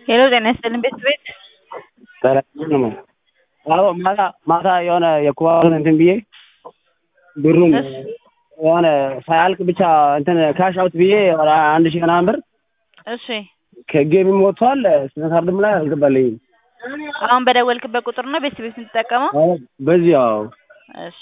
ሄሎ ጤና ይስጥልኝ ቤት ቤት አዎ ማታ ማታ የሆነ የኩባውን እንትን ብዬ ብሩን እሺ የሆነ ሳያልቅ ብቻ እንትን ካሽ አውት ብዬ ወደ አንድ ሺህ ምናምን ብር እሺ ከጌምም ወጥቷል ስነ ካርድም ላይ አልገባልኝም። አሁን በደወልክበት ቁጥር ነው ቤት ቤት የምትጠቀመው? አዎ በዚህ አዎ እሺ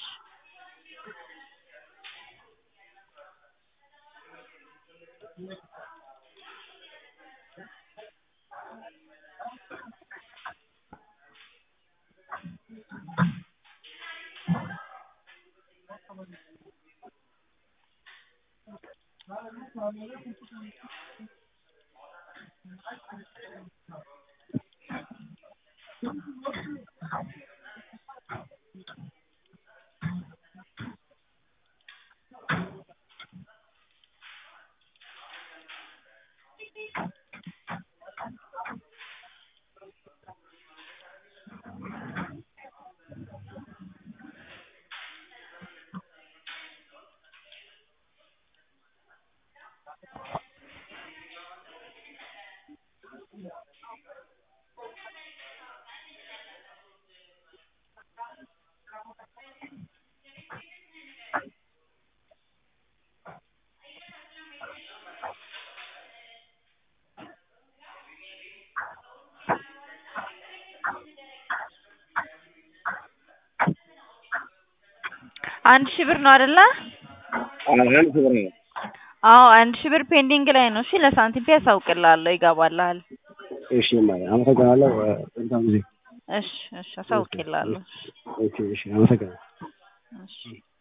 አንድ ሺህ ብር ነው አይደለ? አንድ ሺህ ብር ነው። አዎ አንድ ሺህ ብር ፔንዲንግ ላይ ነው። እሺ ለሳንቲም ያሳውቅልሃለሁ፣ ይገባልሃል። እሺ ማለት አመሰግናለሁ። እንትን ጊዜ እሺ እሺ አሳውቅልሃለሁ። እሺ እሺ አመሰግናለሁ። እሺ